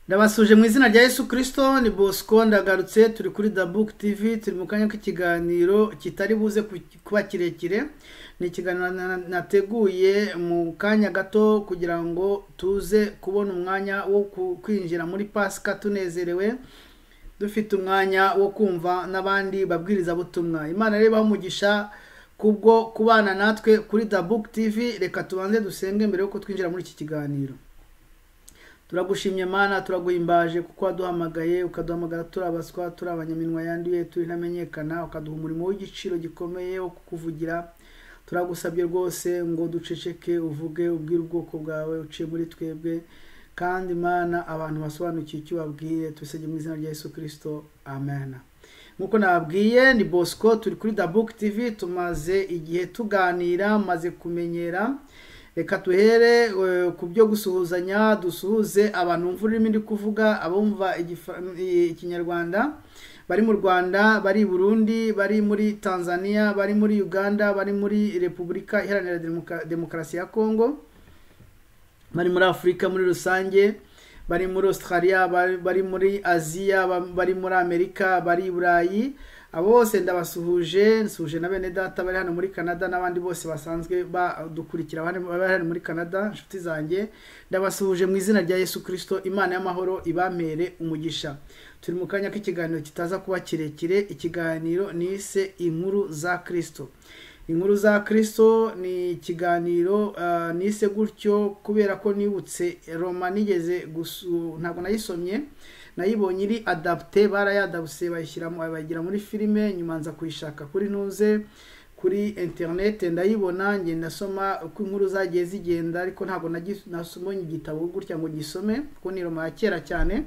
ndabasuje mu izina rya yesu kirisito ni bosco ndagarutse turi kuri da book tv turi mu kanya k'ikiganiro kitari buze ku- kuba kirekire ni ikiganiro na- nateguye mu kanya gato kugira ngo tuze kubona umwanya wo ku- kwinjira muri pasika tunezerewe dufite umwanya wo kumva n'abandi babwirizabutumwa imana rero ibahe umugisha kubwo kubana natwe kuri da book tv reka tubanze dusenge mbere y'uko twinjira muri iki kiganiro turagushimye mana turaguhimbaje kuko waduhamagaye ukaduhamagara turi abaswa turi abanyaminwa yanduye turi ntamenyekana ukaduha umurimo w'igiciro gikomeye wo kukuvugira turagusabye rwose ngo duceceke uvuge ubwire ubwoko bwawe uciye muri twebwe kandi mana abantu basobanukiwe icyo ubabwiye tubisabye mu izina rya yesu kirisito amen nk'uko nababwiye ni bosco turi kuri da book tv tumaze igihe tuganira maze kumenyera reka tuhere eh, ku byo gusuhuzanya dusuhuze abantu bumva ururimi ndi kuvuga abumva igifa- i- ikinyarwanda bari mu rwanda bari i burundi bari muri tanzania bari muri uganda bari muri repubulika iharanira Demoka- demokarasi ya kongo bari muri afurika muri rusange bari muri australia bari, bari muri aziya ba- bari muri amerika bari i burayi abo bose ndabasuhuje nsuhuje na bene data bari hano muri canada n'abandi bose basanzwe badukurikira bari bari hano muri canada inshuti zanjye ndabasuhuje mu izina rya yesu kirisito imana y'amahoro ibamere umugisha turi mu kanya k'ikiganiro kitaza kuba kirekire ikiganiro nise inkuru za kirisito inkuru za kirisito ni ikiganiro ah, nise gutyo kubera ko nibutse roma nigeze gusu ntabwo nayisomye nayibonye iri adapte barayadabuse bayishyiramo bayigira muri filime nyuma nza kuyishaka kuri ntuze kuri interinete ndayibona ngenda nasoma uko inkuru zagiye zigenda ariko ntabwo nagi- nasomye igitabo gutya ngo gisome kuko ni roma ya kera cyane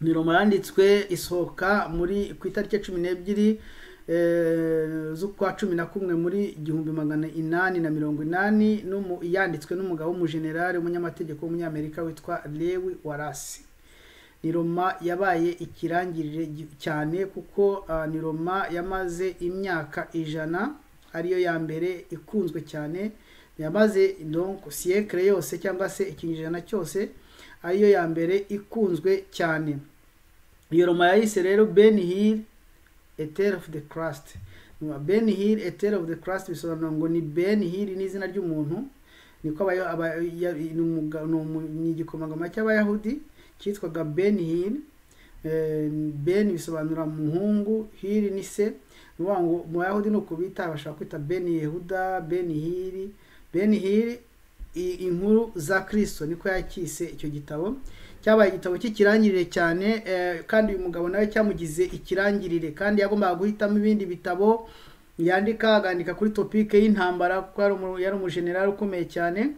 ni roma yanditswe isohoka muri ku itariki ya cumi n'ebyiri eh, z'ukwa cumi na kumwe muri igihumbi magana inani na mirongo inani n'umu- yanditswe n'umugabo w'umujenerali w'umunyamategeko w'umunyamerika witwa lewi warasi ni roma yabaye ikirangirire gi- cyane kuko ah, ni roma yamaze imyaka ijana ariyo ya mbere ikunzwe cyane yamaze donc siyekire yose cyangwa se ikinyejana cyose ariyo ya mbere ikunzwe cyane iyo roma yayise rero ben hill a tale of the crust ben hill a tale of the crust bisobanura ngo ni ben hill ni izina ry'umuntu niko abayo- aba- ya- ni umuga- ni umu- ni igikomangoma cy'abayahudi cyitwaga ben hill Eh, ben bisobanura muhungu hill ni se ni ukuvuga ngo mu bayahudi ni uko bita bashobora kwita ben yehuda ben hill ben hill i- inkuru za kirisito niko yakise icyo gitabo cyabaye igitabo cy'ikirangirire cyane eh, kandi uyu mugabo nawe cyamugize ikirangirire kandi yagombaga guhitamo ibindi bitabo yandika agandika kuri topike y'intambara kuko yari umu- yari umujenerali ukomeye cyane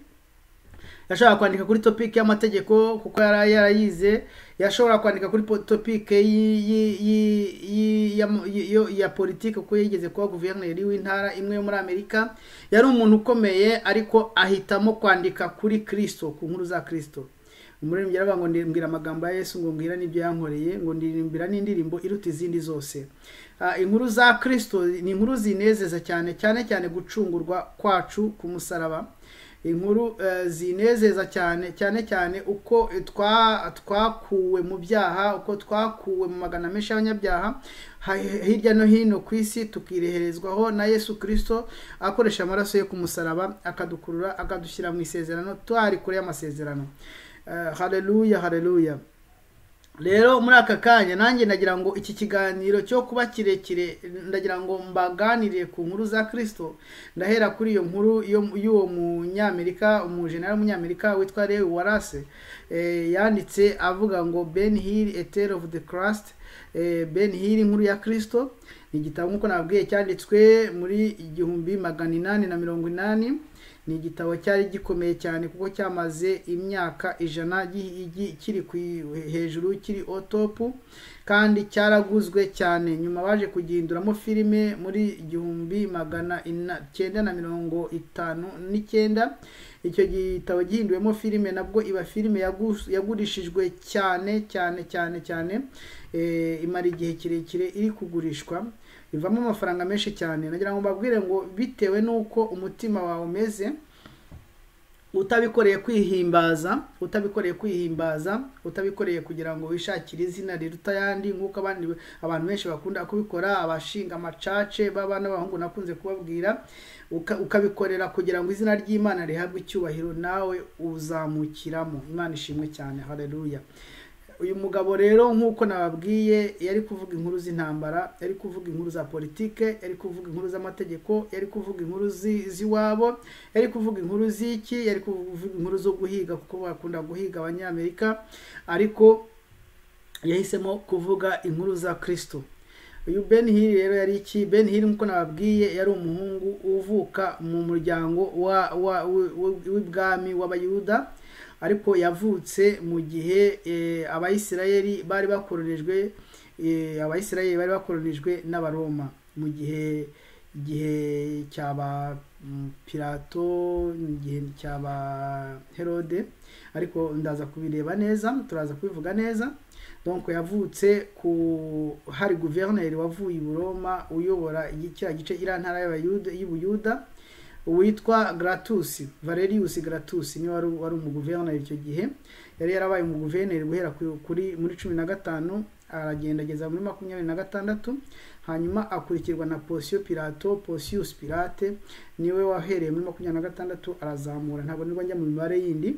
yashobora kwandika kuri topike y'amategeko kuko yari yarayize yashobora kwandika kuri po- topike y- y- y- y- ya- yo- ya politiki kuko yigeze kuba guverineri w'intara imwe yo muri amerika yari umuntu ukomeye ariko ahitamo kwandika kuri kirisito ku nkuru za kirisito umuririmbyi yaravuga ngo ndirimbira amagambo ya yesu ngo mbwira n'ibyo yankoreye ngo ndirimbira n'indirimbo iruta izindi zose Ah, inkuru za kirisito ni inkuru zinezeza cyane cyane cyane gucungurwa kwacu ku musaraba inkuru eh, zinezeza cyane cyane cyane uko eh, twa- twakuwe mu byaha uko twakuwe mu magana menshi y'abanyabyaha ha- hirya no hino ku isi tukireherezwaho na yesu kirisito akoresha amaraso ye ku musaraba akadukurura akadushyira mu isezerano twari kure y'amasezerano Eh, haleluya haleluya rero muri aka kanya nanjye ndagira ngo iki kiganiro cyo kuba kirekire ndagira ngo mbaganire ku nkuru za kirisito ndahera kuri iyo nkuru yo- y'uwo munyamerika umujenerali w'umunyamerika witwa lewi warase eh, yanditse avuga ngo ben hill a tale of the crust eh, ben hill inkuru ya kirisito ni igitabo nk'uko nababwiye cyanditswe muri igihumbi magana inani na mirongo inani ni igitabo cyari gikomeye cyane kuko cyamaze imyaka ijana gi- gi- kiri ku i- hejuru kiri otopu kandi cyaraguzwe cyane nyuma baje kugihinduramo filime muri igihumbi magana ina- cyenda na mirongo itanu n'icyenda icyo gitabo gihinduwemo filime nabwo iba filime yagus- yagurishijwe cyane cyane cyane cyane eh, imara igihe kirekire iri kugurishwa bivamo amafaranga menshi cyane nagira ngo mbabwire ngo bitewe n'uko umutima wawe umeze utabikoreye kwihimbaza utabikoreye kwihimbaza utabikoreye kugira ngo wishakire izina riruta ayandi nk'uko abandi abantu benshi bakunda kubikora abashinga amacace baba n'abahungu nakunze kubabwira uka- ukabikorera kugira ngo izina ry'imana rihabwe icyubahiro nawe uzamukiramo imana ishimwe cyane haleluya uyu mugabo rero nk'uko nababwiye yari kuvuga inkuru z'intambara yari kuvuga inkuru za politike yari kuvuga inkuru z'amategeko yari kuvuga inkuru zi- z'iwabo yari kuvuga inkuru z'iki yari kuvuga inkuru zo guhiga kuko bakunda guhiga abanyamerika ariko yahisemo kuvuga inkuru za kirisito uyu ben hill rero yari iki ben hill nk'uko nababwiye yari umuhungu uvuka mu muryango wa wa- wi- wi- w'ibwami w'abayuda ariko yavutse mu gihe eh, abayisirayeli bari bakoronijwe eh, abayisirayeli bari bakoronijwe n'abaroma mu gihe igihe cyaba mm, pilato mu gihe cyaba herode ariko ndaza kubireba neza turaza kubivuga neza donc yavutse ku hari guverineri wavuye i buroma uyobora igi- kiriya gice iriya ntara y'Abayuda- y'ubuyuda witwa Gratus Valerius Gratus niwe wari wari umuguverineri icyo gihe yari yarabaye umuguverineri guhera ku- kuri muri cumi na gatanu aragenda ageza muri makumyabiri na gatandatu hanyuma akurikirwa na Pontius Pilato Pontius Pilate niwe wahereye muri makumyabiri na gatandatu arazamura ntabwo nibwo njya mu mibare yindi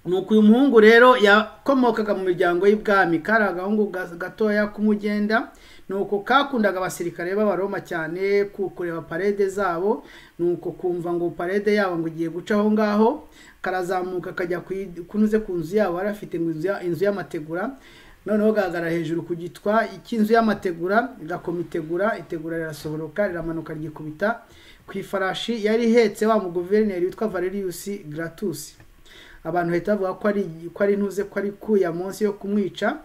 nuko uyu muhungu rero yakomokaga mu miryango y'ibwami kari agahungu ga- gatoya k'umugenda nuko kakundaga abasirikare b'abaroma cyane ku- kureba parede zabo nuko kumva ngo parede yabo ngo igiye guca aho ngaho karazamuka kajya kui- kunuze ku nzu yabo yari afite ngo inzu ya- inzu y'amategura noneho gahagara hejuru ku gitwa cy'inzu y'amategura gakoma itegura itegura rirasohoroka riramanuka ryikubita ku ifarashi yari ihetse wa muguverineri witwa valerius gratusi abantu bahita bavuga ko ari ko ari ntuze ko ari kuya munsi yo kumwica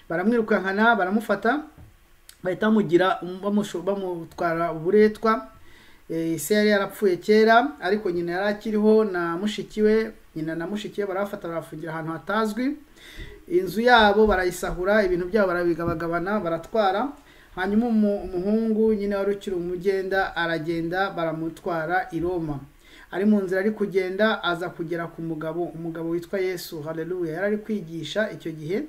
baramwirukankana baramufata bahita bamugira bamusho- bamutwara uburetwa Eh, se yari yarapfuye kera ariko nyina yari akiriho na mushiki we nyina na mushiki we barabafata barafungira ahantu hatazwi inzu yabo barayisahura ibintu byabo barabigabagabana baratwara hanyuma umu- umuhungu nyine wari ukiri umugenda aragenda baramutwara i roma ari mu nzira ari kugenda aza kugera ku mugabo umugabo witwa yesu haleluya yari ari kwigisha icyo gihe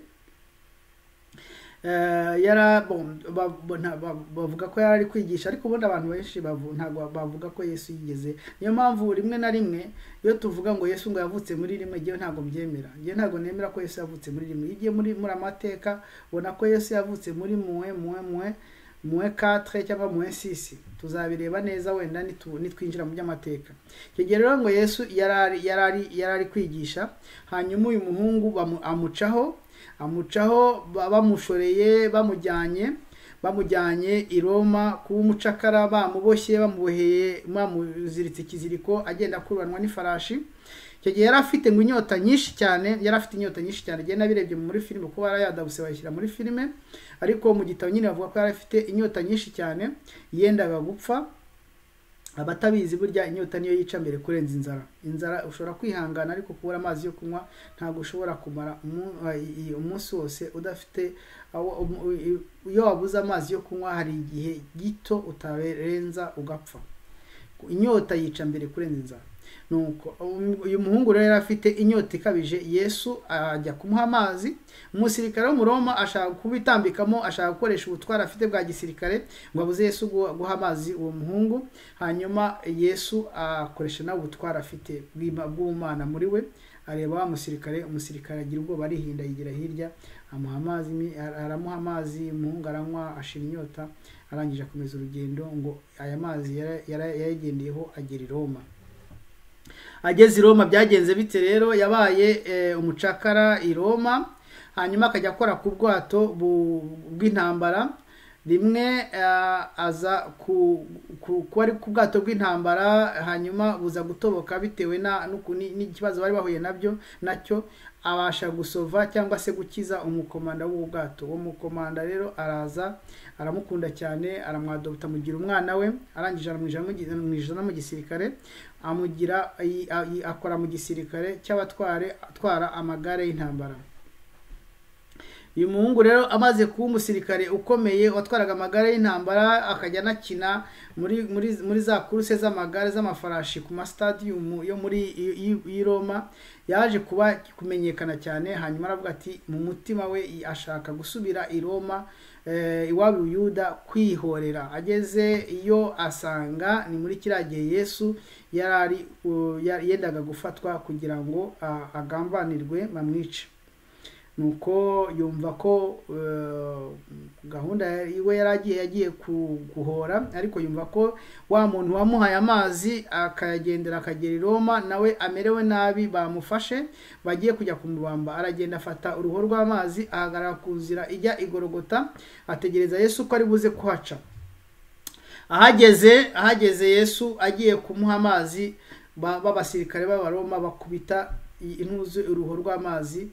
Eh, yara bon, ba- bo- nta- ba- bavuga ko yari ari kwigisha ariko ubundi abantu benshi bavu- ntabwo bavuga ko yesu yigeze niyo mpamvu rimwe na rimwe iyo tuvuga ngo yesu ngo yavutse muri rimwe ngewe ntabwo mbyemera ngewe ntabwo nemera ko yesu yavutse muri rimwe iyo ugiye muri muri amateka ubona ko yesu yavutse muri muwe muwe muwe muwe katre cyangwa muwe sisi tuzabireba neza wenda nitu- nitwinjira mu by'amateka icyo gihe rero ngo yesu yari ari- yari ari- yari ari kwigisha hanyuma uyu muhungu bamu- amucaho amucaho ba- bamushoreye bamujyanye bamujyanye i roma kuba umucakara bamuboshye bamuboheye bamuziritse ikiziriko agenda akurubanwa n'ifarashi icyo gihe yari afite ngo inyota nyinshi cyane yari afite inyota nyinshi cyane igihe nabirebye muri filime kuko barayadabuse bayishyira muri filime ariko mu gitabo nyine bavuga ko yari afite inyota nyinshi cyane yendaga gupfa abatabizi burya inyota niyo yica mbere kurenza inzara inzara ushobora kwihangana ariko kubura amazi yo kunywa ntabwo ushobora kumara umu- i- i- umunsi wose udafite aho- umu- i- iyo wabuze amazi yo kunywa hari igihe gito utarenza ugapfa inyota yica mbere kurenza inzara nuko um- uyu muhungu rero yari afite inyota ikabije yesu ajya kumuha amazi umusirikare w'umuroma ashaka kubitambikamo ashaka gukoresha ubutwari afite bwa gisirikare ngo abuze yesu guha guha amazi uwo muhungu hanyuma yesu akoresha nawe ubutwari afite bw'ima- bw'ubumana muri we areba wa musirikare umusirikare agira ubwoba arihinda yigira hirya amuha amazi mi- ara- aramuha amazi umuhungu aranywa ashira inyota arangije akomeza urugendo ngo aya mazi yara- yara- yayagendeyeho agera i roma ageze i roma byagenze bite rero yabaye eh, umucakara i roma hanyuma akajya akora ku bwato bu- bw'intambara rimwe eh, aza ku- ku- kuba ari ku bwato bw'intambara hanyuma buza gutoboka bitewe na- n'uku- ni- n'ikibazo bari bahuye nabyo nacyo abasha gusova cyangwa se gukiza umukomanda w'ubu bwato uwo mukomanda rero araza aramukunda cyane aramwadopta amugira umwana we arangije aramwinjira mu gi- amwinjiza no mu gisirikare amugira ayi- ayi- akora mu gisirikare cy'abatware atwara amagare y'intambara uyu muhungu rero amaze kuba umusirikare ukomeye watwaraga amagare y'intambara akajya anakina muri muri muri za kuruse z'amagare z'amafarashi ku masitadiyumu yo muri y'i roma yaje kuba kumenyekana cyane hanyuma aravuga ati mu mutima we ashaka gusubira i roma iwabo Yuda kwihorera ageze iyo asanga ni muri kiriya gihe yesu yari ari yendaga gufatwa kugira ngo agambanirwe bamwice nuko yumva ko gahunda iwe yari agiye yagiye guhora ariko yumva ko wa muntu wamuhaye amazi akayagendera akagera i roma nawe amerewe nabi bamufashe bagiye kujya kumubamba aragenda afata uruhu rw'amazi ahagarara ku nzira ijya igorogota ategereza yesu ko ari buze kuhaca ahageze ahageze yesu agiye kumuha amazi b'abasirikare b'abaroma bakubita intuzi uruhu rw'amazi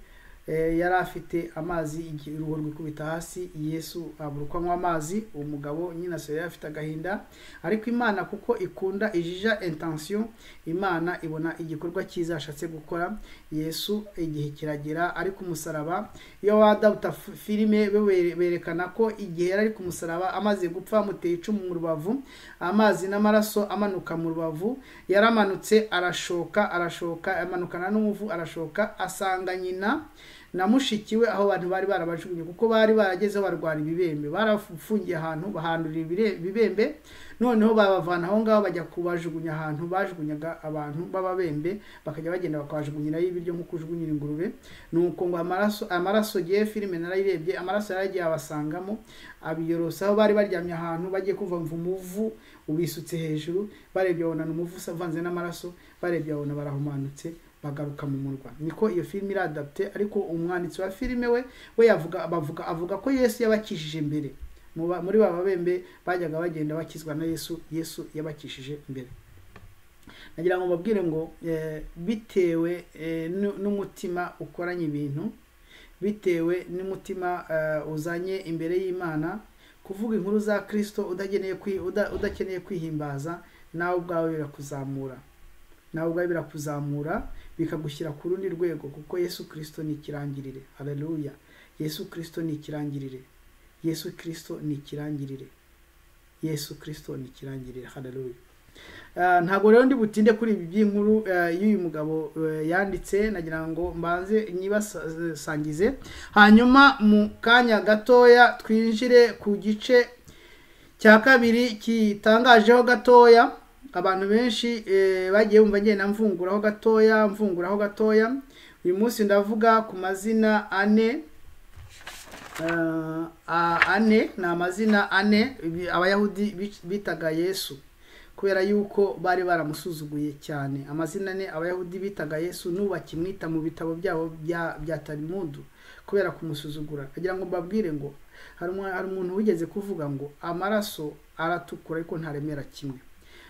yari afite amazi uruhu rwikubita hasi yesu abura uko anywa amazi umugabo nyine asore yari afite agahinda ariko imana kuko ikunda ijija intansiyo imana ibona igikorwa cyiza ashatse gukora yesu igihe kiragera ari ku musaraba iyo wadabuta filime berekana ko igihe yari ari ku musaraba amaze gupfa amuteye icumu mu rubavu amazi n'amaraso amanuka mu rubavu yaramanutse arashoka arashoka amanukana n'umuvu arashoka asanga nyina na mushiki we aho abantu bari barabajugunye kuko bari baragezeho barwara ibibembe barafungiye ahantu bahandurira ibibembe noneho babavana aho ngaho bajya kubajugunya ahantu bajugunyaga abantu b'ababembe bakajya bagenda bakabajugunyirayo ibiryo nk'uko ujugunyira ingurube ni uko ngo amaraso amaraso gihe filime narayirebye amaraso yaragiye abasangamo abiyorosa aho bari baryamye ahantu bagiye kumva umuvu ubisutse hejuru barebye babonana umuvu uvanze n'amaraso barebye babona barahumanutse bagaruka mu murwa niko iyo filime iradapte ariko umwanditsi wa filime we we yavuga abavuga avuga ko yesu yabakishije mbere muri ba babembe bajyaga bagenda bakizwa na yesu yesu yabakishije mbere nagira ngo mbabwire ngo bitewe n'umutima ukoranye ibintu bitewe n'umutima uzanye imbere y'imana kuvuga inkuru za kirisito udakeneye kwihimbaza nawe ubwawe birakuzamura nawe ubwawe birakuzamura bikagushyira ku rundi rwego kuko yesu kirisito ni ikirangirire hareruya yesu kirisito ni ikirangirire yesu kirisito ni ikirangirire yesu kirisito ni ikirangirire hareruya ntabwo rero ndi butinde kuri ibi by'inkuru y'uyu mugabo yanditse nagira ngo mbanze nyibasangize hanyuma mu kanya gatoya twinjire ku gice cya kabiri kitangajeho gatoya abantu benshi bagiye bumva ngenda mvunguraho gatoya mvunguraho gatoya uyu munsi ndavuga ku mazina ane ane ni amazina ane abayahudi bitaga yesu kubera yuko bari baramusuzuguye cyane amazina ane abayahudi bitaga yesu n'ubakimwita mu bitabo byabo bya tarimudu kubera kumusuzugura kugira ngo mbabwire ngo hari umuntu wigeze kuvuga ngo amaraso aratukura ariko ntaremera kimwe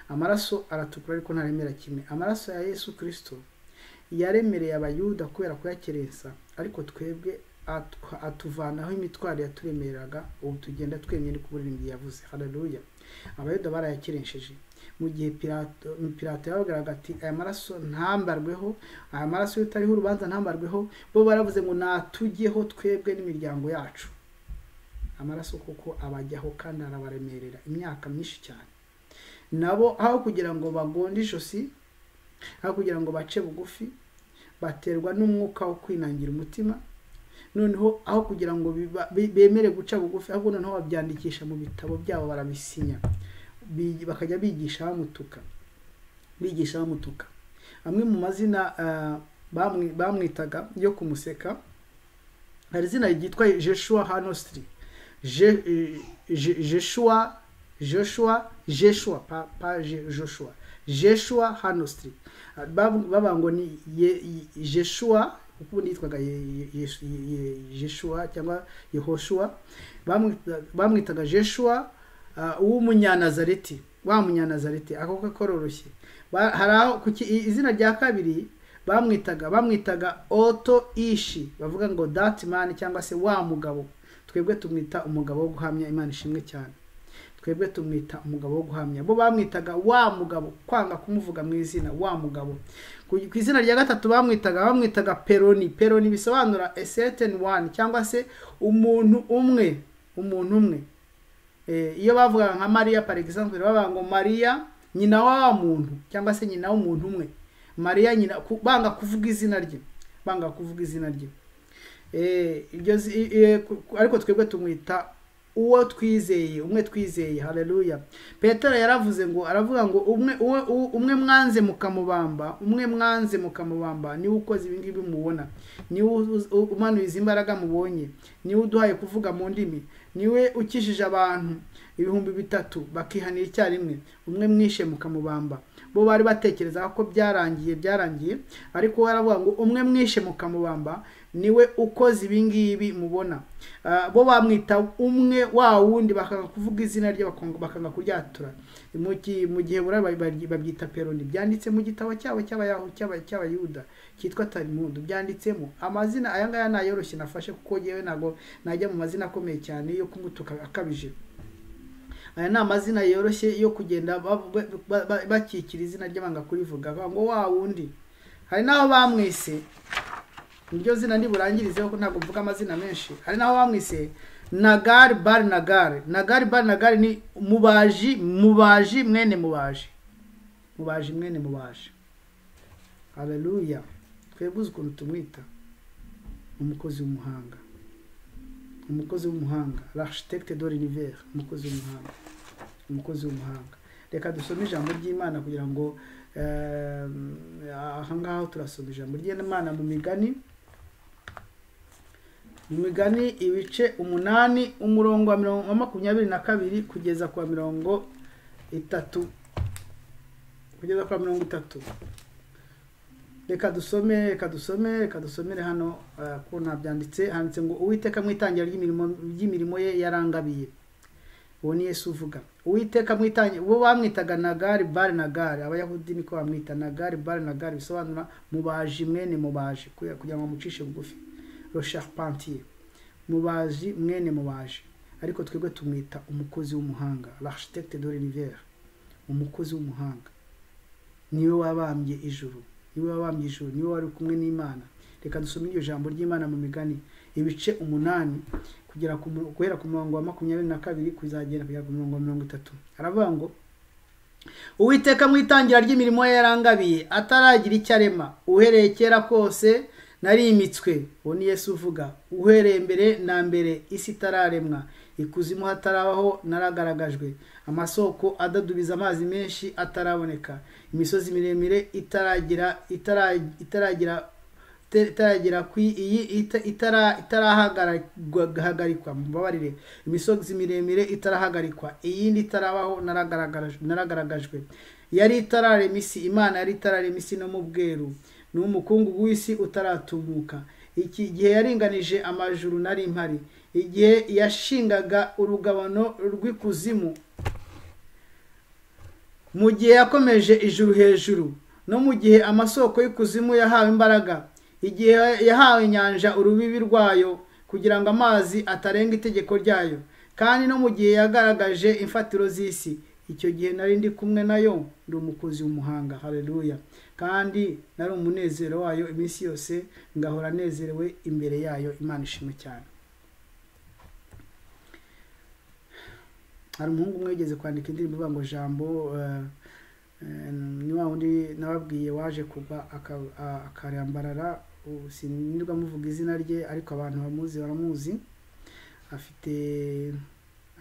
amaraso aratukura ariko ntaremera kimwe amaraso ya yesu kirisito yaremereye abayuda kubera kuyakerensa ariko twebwe atuvanaho imitwaro yaturemereraga ubu tugenda twemye ni kuburirimbyi yavuze hararuya abayuda barayakerensheje mu gihe pirato yababwiraga ati aya maraso ntambarweho aya maraso iyo utariho urubanza ntambarweho bo baravuze ngo natujyeho twebwe n'imiryango yacu amaraso kuko abajyaho kandi arabaremerera imyaka myinshi cyane nabo aho kugira ngo bagonde ijosi aho kugira ngo bace bugufi baterwa n'umwuka wo kwinangira umutima noneho aho kugira ngo bemere guca bugufi ahubwo noneho babyandikisha mu bitabo byabo barabisinya bakajya bigisha bamutuka bigisha bamutuka amwe mu mazina bamwitaga yo kumuseka hari izina ryitwa jeshuwa hanositiri jeshuwa joshua jeshua pa pa joshua jeshua hanositiri baba ngo ni jeshua kuko ubundi yitwaga jeshua cyangwa yehoshua bamwitaga jeshua w'umunyanazareti wa munyanazareti ako kororoshye hari aho izina rya kabiri bamwitaga bamwitaga oto ishi bavuga ngo datimani cyangwa se wa mugabo twebwe tumwita umugabo wo guhamya imana ishimwe cyane twebwe tumwita umugabo wo guhamya bo bamwitaga wa mugabo kwanga kumuvuga mu izina wa mugabo ku ku izina rya gatatu bamwitaga bamwitaga peroni peroni bisobanura a certain one cyangwa se umuntu umwe umuntu umwe Eh, iyo bavugaga nka mariya par exemple bavuga ngo mariya nyina wa muntu cyangwa se nyina w'umuntu umwe mariya nyina ku- banga kuvuga izina rye banga kuvuga izina rye Eh, iryo zi- i- i- ku- ku- ariko twebwe tumwita uwo twizeye umwe twizeye haleluya petero yaravuze ngo aravuga ngo umwe uwe, u- umwe mwanze mukamubamba umwe mwanze mukamubamba niwe ukoze ibi ngibi mubona niwe uz- u- umanuye izi mbaraga mubonye niwe uduhaye kuvuga mu ndimi niwe ukijije abantu ibihumbi bitatu bakihanira icyarimwe umwe mwishe mukamubamba bo bari batekerezaga ko byarangiye byarangiye ariko we aravuga ngo umwe mwishe mukamubamba niwe ukoze ibi ngibi mubona Ah, bo bamwita umwe wa wundi bakanga kuvuga izina rye bakanga- bakanga kuryatura mu gi- mu gihe bura ba- ba- babyita peroni byanditse mu gitabo cyabo cy'abayahu cy'aba- cy'abayuda cyitwa tarimudu byanditsemo amazina aya ngaya nayoroshye nafashe kuko yewe ntabwo najya mu mazina akomeye cyane yo kumutuka akabije aya ni amazina yoroshye yo kugenda ba- ba- ba- ba- bakikira izina ry'abanga kurivuga bavuga ngo wa wundi hari n'aho bamwise niryo zina ntiburangirizeho ko ntabwo mvuga amazina menshi hari n'aho bamwise nagari bari nagari nagari bari nagari ni mubaji mubaji mwene mubaji mubaji mwene mubaji haleluya twebwe uzi ukuntu tumwita umukozi w'umuhanga umukozi w'umuhanga l'architecte de l'univers umukozi w'umuhanga umukozi w'umuhanga reka dusome ijambo ry'imana kugira ngo eh, aha ngaha turasoma ijambo ry'imana mu migani mu migani ibice umunani umurongo wa mirongo wa makumyabiri na kabiri kugeza ku wa mirongo itatu kugeza ku wa mirongo itatu reka dusome reka dusome reka dusomere hano eh, ko ntabyanditse handitse ngo uwiteka mu itangira ry'imirimo ry'imirimo ye yarangabiye uwo ni yesu uvuga uwiteka mu itangira bo bamwitaga nagari bari nagari abayahudi niko bamwita nagari bari nagari bisobanura mubaji mwene mubaji kuya- kugira ngo bamucishe bugufi rosharpantier mubaji mwene mubaji ariko twebwe tumwita umukozi w'umuhanga l'architecte de l'univers umukozi w'umuhanga niwe wabambye ijuru niwe wabambye ijuru niwe wari kumwe n'imana reka dusome iryo jambo ry'imana mu migani ibice umunani kugera ku mu- guhera ku murongo wa makumyabiri na kabiri kuzagera kugera ku murongo wa mirongo itatu aravuga ngo uwiteka mu itangira ry'imirimo ye yarangabiye ataragira icyo arema uhereye kera kose narimitswe uwo ni yesu uvuga uhereye mbere na mbere isi itararemwa ikuzimu hatarabaho naragaragajwe amasoko adadubiza amazi menshi ataraboneka imisozi miremire itaragira itara- itaragira ita- itaragera ku iyi ita- itara- itarahagarikwa mubabarire imisozi miremire itarahagarikwa iyindi itarabaho naragaragara- naragaragajwe yari itararema isi imana yari itararema isi no mu bweru ni umukungugu w'isi utaratumuka iki gihe yaringanije amajuru nari mpari igihe yashingaga urugabano rw'ikuzimu mu gihe yakomeje ijuru hejuru no mu gihe amasoko y'ikuzimu yahawe imbaraga igihe yahawe inyanja urubibi rwayo kugira ngo amazi atarenga itegeko ryayo kandi no mu gihe yagaragaje imfatiro z'isi icyo gihe nari ndi kumwe nayo ndi umukozi w'umuhanga haleluya kandi nari umunezero wayo iminsi yose ngahora anezerewe imbere yayo imana ishimwe cyane hari umuhungu umwe yigeze kwandika indirimbo ivuga ngo jambo eh, eh, ni wa wundi nababwiye waje kugwa aka- a- akarambarara ubu sinirwa muvuga izina rye ariko abantu bamuzi baramuzi afite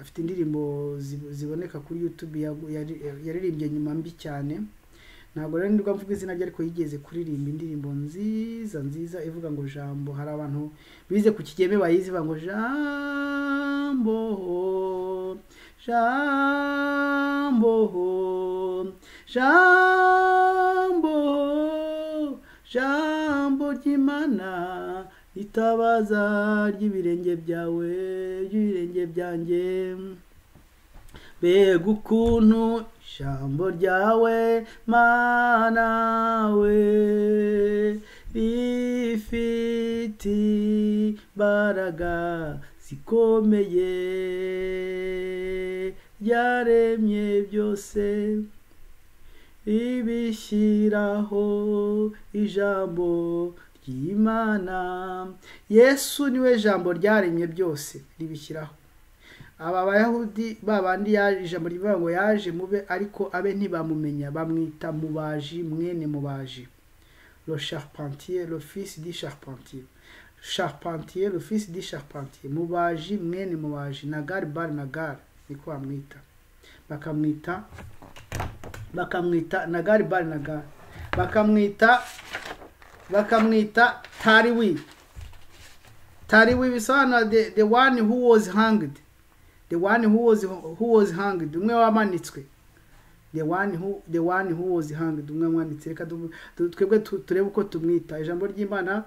afite indirimbo zi- ziboneka kuri youtube yagu- yari- yaririmbye nyuma mbi cyane ntabwo rero nirwa mvuga izina rye ariko yigeze kuririmba indirimbo nziza nziza ivuga ngo jambo hari abantu bize ku kigeme bayizi bavuga ngo jambo jambo jambo jambo ry'imana itabaza ry'ibirenge byawe ry'ibirenge byanjye mbega ukuntu ijambo ryawe mana we rifite imbaraga zikomeye yaremye byose ibishyiraho ijambo ry'imana yesu niwe jambo ryaremye byose ribishyiraho aba bayahudi babandi yaje ijambo rivuga ngo yaje mube ariko abe ntibamumenya bamwita mubaji mwene mubaji le charpentier le fils du charpentier charpentier le fils du charpentier mubaji mwene mubaji nagar bar nagar niko bamwita bakamwita bakamwita nagar bar nagar bakamwita bakamwita tariwi tariwi bisobanura the, the one who was hanged the one who was who was hanged umwe wamanitswe the one who the one who was hanged umwe wamwanitse reka twebwe turebe uko tumwita ijambo ry'imana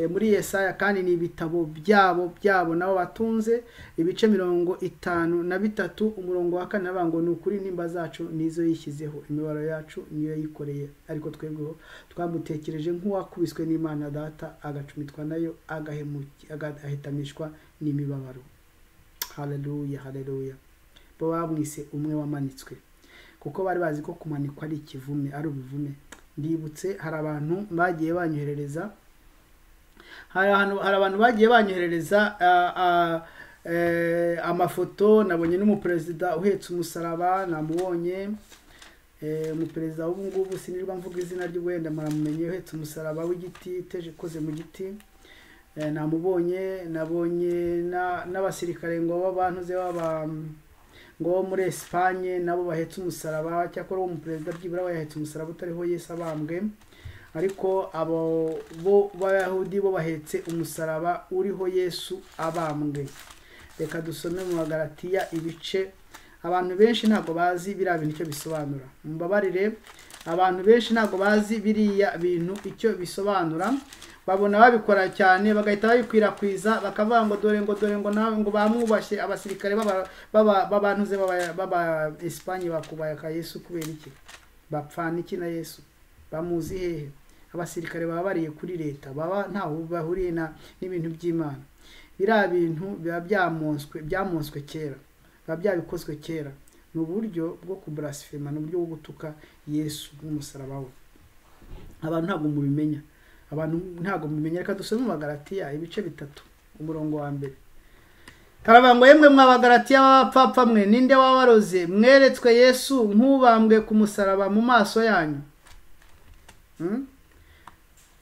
muri Yesaya kandi ni ibitabo byabo byabo nabo batunze ibice mirongo itanu na bitatu umurongo wa kane avuga ngo ni ukuri nimba zacu nizo yishyizeho imibaro yacu niyo yikoreye ariko twebwe twamutekereje nk'uwakubiswe n'imana data agacumitwa nayo agahetamishwa n'imibabaro hareruya hareruya bo bamwise umwe wamanitswe kuko bari bazi ko kumanikwa ari ikivume ari ubuvume ndibutse hari abantu bagiye banyoherereza hari abantu bagiye banyoherereza amafoto nabonye n'umuperezida uhetse umusaraba namubonye umuperezida w'ubu ngubu sinirwa mvuga izina rye wenda muramumenye uhetse umusaraba w'igiti iteje ikoze mu giti namubonye nabonye n'abasirikare ngo b'abantuze baba ngo bo muri esipanye nabo bahetse umusaraba cyakora uwo muperezida byibura bayahetse umusaraba utariho yesi abambwe ariko abo bo b'abayahudi bo bahetse umusaraba uriho yesu abambwe reka dusome mu magaratiya ibice abantu benshi ntabwo bazi biriya bintu icyo bisobanura mubabarire abantu benshi ntabwo bazi biriya bintu icyo bisobanura babona babikora cyane bagahita babikwirakwiza bakavuga ngo dore ngo dore ngo nawe ngo bamwubashye abasirikare b'abantuze b'aba esipanye bakubaka yesu kubera iki bapfana iki na yesu bamuzi hehe abasirikare baba bariye kuri leta baba ntaho bahuriye n'ibintu by'imana biriya bintu biba byamonswe byamonswe kera biba byabikozwe kera ni uburyo bwo kuburasifema ni uburyo bwo gutuka yesu n'umusaraba we abantu ntabwo mubimenya abantu ntabwo mumenya reka dusome amagaratiya ibice bitatu umurongo wa mbere haravuga ngo yemwe mwabagaratiya b'abapfapfa mwe ninde wabaroze mweretswe yesu nk'ubambwe ku musaraba mu maso yanyu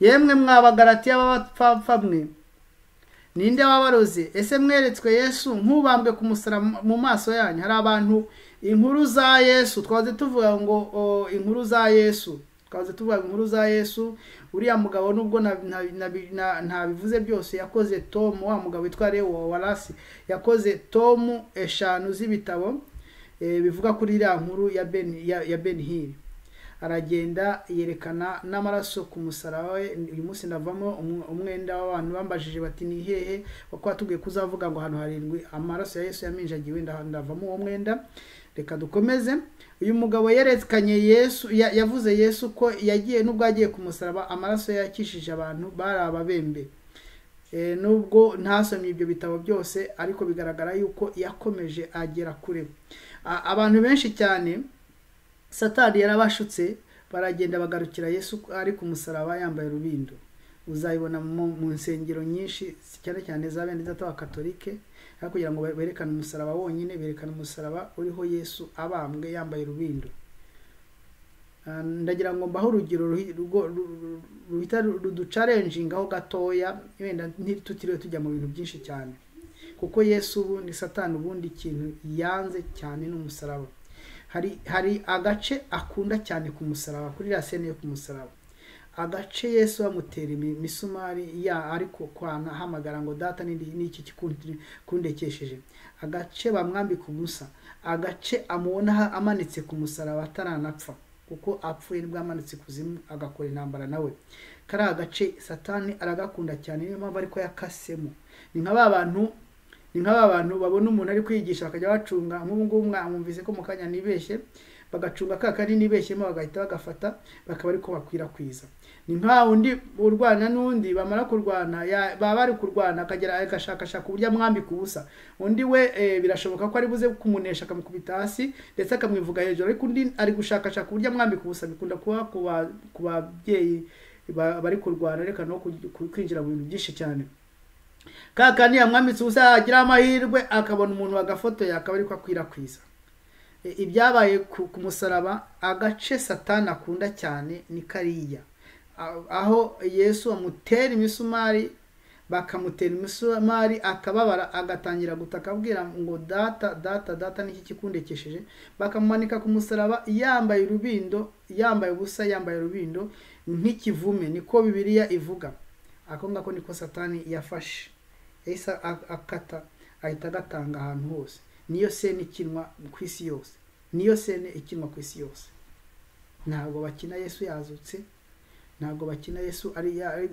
yemwe mwabagaratiya b'abapfapfa mwe ninde wabaroze ese mweretswe yesu nk'ubambwe ku musaraba mu maso yanyu hari abantu inkuru za yesu twaze tuvuga ngo inkuru za yesu twaze tuvuga inkuru za yesu uriya mugabo nubwo ntabivuze byose yakoze tomu wa mugabo witwa lewo warasi yakoze tomu eshanu z'ibitabo bivuga kuri iriya nkuru ya ben hiri aragenda yerekana n'amaraso ku musaraba we uyu munsi ndavamo umwenda w'abantu bambajije bati ni hehe kuko watubwiye kuzavuga ngo hano harindwi amaraso ya yesu yaminjagiwe ndavamo uwo mwenda reka dukomeze uyu mugabo yerekanye yesu yavuze yesu ko yagiye nubwo yagiye ku musaraba amaraso yakishije abantu bari ababembe nubwo ntasomye ibyo bitabo byose ariko bigaragara yuko yakomeje agera kure abantu benshi cyane satani yarabashutse baragenda bagarukira yesu ari ku musaraba yambaye urubindo uzayibona mu nsengero nyinshi cyane cyane za bene wa katolike aho kugira ngo berekane umusaraba wonyine berekane umusaraba uriho yesu abambwe yambaye urubindo ndagira ngo mbaho urugero ruhita ruducarenjinga aho gatoya wenda ntitutiriwe tujya mu bintu byinshi cyane kuko yesu ubu ni satani ubundi kintu yanze cyane n'umusaraba hari hari agace akunda cyane ku musaraba kuri iriya sene yo ku musaraba agace yesu bamutera imisumari ya ariko kwana ahamagara ngo data n'iki kikundekesheje agace bamwambika ubusa agace amubonaho amanitse ku musaraba ataranapfa kuko apfuye nibwo amanitse kuzimu agakora intambara nawe kariya gace satani aragakunda cyane niyo mpamvu ariko yakasemo ni nka ba bantu ni nka ba bantu babona umuntu ari kwigisha bakajya bacunga nk'ubu ngubu mwamwumvise ko mu kanya nibeshye bagacunga ka kari nibeshyemo bagahita bagafata bakaba ariko bakwirakwiza ni nka undi urwana n'undi bamara kurwana ya- baba bari kurwana akagera agashakashaka uburyo amwambika ubusa undi we eh, birashoboka ko ari buze kumunesha akamukubita hasi ndetse akamwivuga hejuru ariko undi ari gushakashaka uburyo amwambika ubusa bikunda kuba ku ba- ku babyeyi ba- bari kurwana reka no ku- ku- kwinjira mu bintu byinshi cyane ka kandi yamwambitse ubusa yagira amahirwe akabona umuntu bagafotoye akaba ariko akwirakwiza E, ibyabaye ku ku musaraba agace satani akunda cyane ni kariya A- aho yesu amutera imisumari bakamutera imisumari akababara agatangira gutaka abwira ngo data data data niki kikundekesheje bakamumanika ku musaraba yambaye urubindo yambaye ubusa yambaye urubindo nk'ikivume niko bibiliya ivuga ako ngako niko satani yafashe yahise a- akata ahita agatanga ahantu hose niyo sene ikinwa ku isi yose niyo sene ikinwa ku isi yose ntabwo bakina yesu yazutse ntabwo bakina yesu ari ari,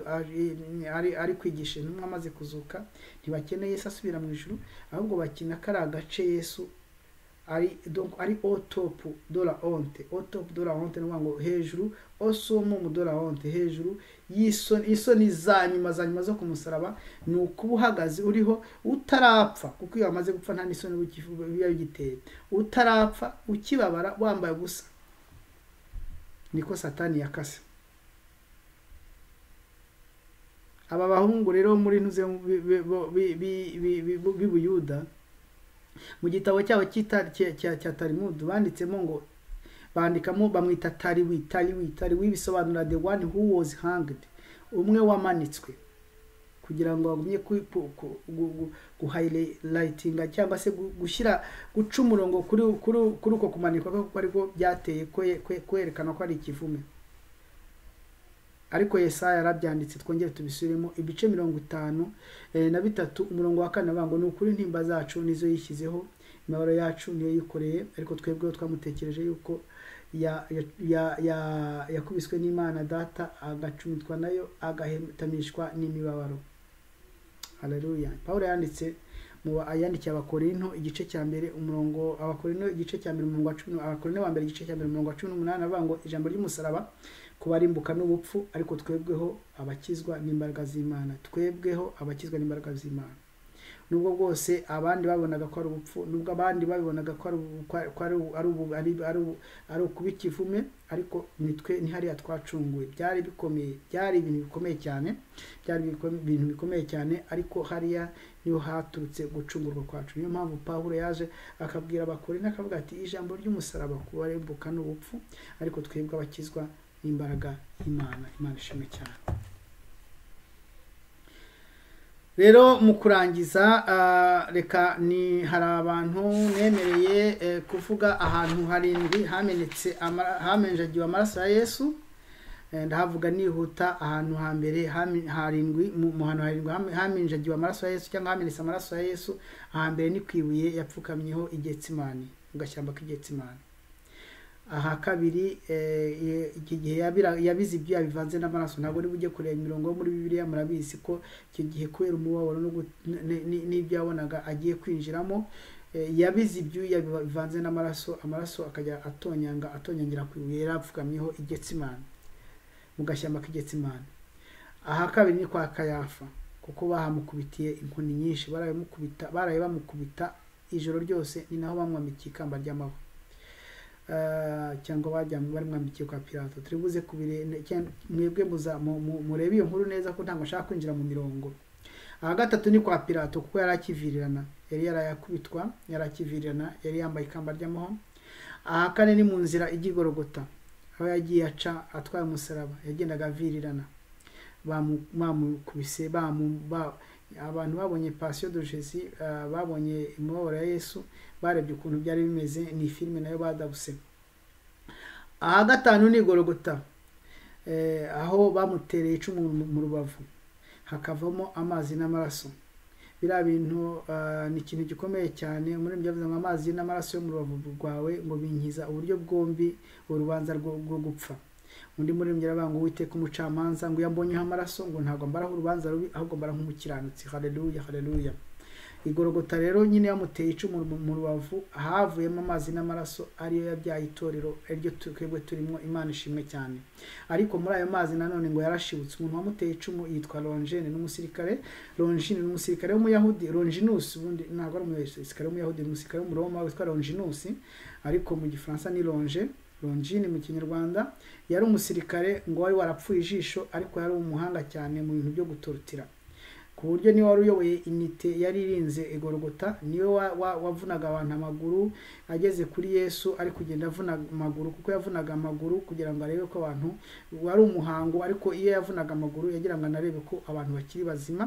ari, ari kwigisha intumwa amaze kuzuka ntibakina yesu asubira mu ijuru ahubwo bakina kari agace yesu ari donc ari au top de la honte au top de la honte ni ukuvuga ngo hejuru au summum de la honte hejuru y'isoni isoni za nyuma za nyuma zo ku musaraba ni ukuba uhagaze uriho utarapfa kuko iyo wamaze gupfa nta n'isoni uba ukifu- biba bigiteye utarapfa ukibabara wambaye ubusa niko satani yakase aba bahungu rero muri ntuze bi- bi- bo- bi- bi- bi- bi- bi- b'ubuyuda mu gitabo cyabo cy'ita- cya- cya cya tarimudu banditsemo ngo bandikamo bamwita tariwi tariwi tariwi bisobanura the one who was hanged umwe wamanitswe kugira ngo bagumye ku- ku- ku- gu- gu- guhayirayitinga cyangwa se gu- gushyira guca umurongo kuri kuri kuri uko kumanikwa kwe kuko ariko byateye kwe- kwe- kwerekana ko ari ikivume ariko yesaya yarabyanditse twongere tubisubiremo ibice mirongo itanu eh, na bitatu umurongo wa kane avuga ngo ni ukuri intimba zacu nizo yishyizeho imibabaro yacu niyo yikoreye ariko twebweho twamutekereje yuko ya- ya- ya- ya- yakubiswe n'imana data agacumitwa nayo agahetamishwa n'imibabaro haleluya pawulo yanditse mu ba- yandikiye abakorinto igice cya mbere umurongo abakorinto igice cya mbere umurongo wa cumi nu- abakorinto ba mbere igice cya mbere umurongo wa cumi n'umunani avuga ngo ijambo ry'umusaraba kubarimbuka n'ubupfu ariko twebweho abakizwa n'imbaraga z'imana twebweho abakizwa n'imbaraga z'imana nubwo bwose abandi babonaga ko ari ubupfu nubwo abandi babibonaga ko ari ubu- ko ari- ko ari ubu- ari ubu- ari- ari ubu- ari ukuba ikivume ariko nitwe ntihariya twacunguwe byari bikomeye byari ibintu bikomeye cyane byari bikome- ibintu bikomeye cyane ariko hariya niho haturutse gucungurwa kwacu niyo mpamvu pawulo yaje akabwira abakorinto akavuga ati ijambo ry'umusaraba kubarimbuka n'ubupfu ariko twebwe abakizwa n'imbaraga y'imana imana ishimwe cyane rero mu kurangiza ah, reka ni hari abantu nemereye eh, kuvuga ahantu harindwi hamenetse amara- hamenjagiwe amaraso ya yesu Eh, ndahavuga nihuta ahantu hambere hami- harindwi mu mu hantu harindwi hami- haminjagiwe amaraso ya yesu cyangwa hamenetse amaraso ya yesu ahambere ni ku ibuye yapfukamyeho igetsimani mu gashyamba k'igetsimani aha kabiri eh, ye- iki gihe yabira- yabize ibyo yabivanze n'amaraso ntabwo niba ujye kureba imirongo yo muri bibiliya murabizi ko icyo gihe kubera umubabaro no gu- n- n- n- n'ibyo yabonaga agiye kwinjiramo eh, yabize ibyuya bivanze n'amaraso amaraso akajya atonyanga atonyangira ku ibuye yari apfukamyeho igetsimani mu gashyamba k'igetsimani aha kabiri ni kwa kayafa kuko bahamukubitiye inkoni nyinshi barabimukubita baraye bamukubita ijoro ryose ni naho bamwambikiye ikamba ry'amahwa Eh, cyangwa bajyanye barimwambikiye kwa pirato turi buze kubire cyangwa mwebwe muza- mu- mu- murebe iyo nkuru neza ko ntabwo ashaka kwinjira mu mirongo aha gatatu ni kwa pirato kuko yari akivirirana yari yarayakubitwa yari akivirirana yari yambaye ikamba ry'amahwa aha kane ni mu nzira ijya i Gologota aho yagiye aca atwaye umusaraba yagendaga avirirana Bamu- bamukubise bamu- ba- abantu babonye pasiyo do jesi ah, babonye imibabaro ya yesu barebye ukuntu byari bimeze ni filime nayo badabuse aha gatanu ni igorogota eh, aho bamutereye icumu mu- mu rubavu hakavamo amazi n'amaraso biriya bintu ah, ni ikintu gikomeye cyane muri byavuze ngo amazi n'amaraso yo mu rubavu rwawe ngo binkiza uburyo bwombi urubanza rwo rwo gupfa undi muri avuga ngo uwiteka umucamanza ngo iyo ambonyeho amaraso ngo ntabwo mbaraho urubanza rubi ahubwo mbara nk'umukiranutsi haleluya haleluya igorogota rero nyine yamuteye icumu mu rubavu havuyemo amazi n'amaraso ariyo yabyaye itorero ariryo twebwe turimo imana ishimwe cyane ariko muri ayo mazi nanone ngo yarashibutse umuntu wamuteye icumu yitwa longene n'umusirikare longine n'umusirikare w'umuyahudi longinus ubundi ntabwo ari umusirikare w'umuyahudi ni umusirikare w'umuroma witwa longinus ariko mu gifaransa ni longe longine mu kinyarwanda yari umusirikare ngo wari warapfuye ijisho ariko yari umuhanga cyane mu bintu byo gutorotira ku buryo niwe wari uyoboye inite yari irinze igorogota niwe wavunaga abantu amaguru ageze kuri yesu ari kugenda avuna amaguru kuko yavunaga amaguru kugira ngo arebe ko abantu wari umuhango ariko iyo yavunaga amaguru yagira ngo anarebe ko abantu bakiri bazima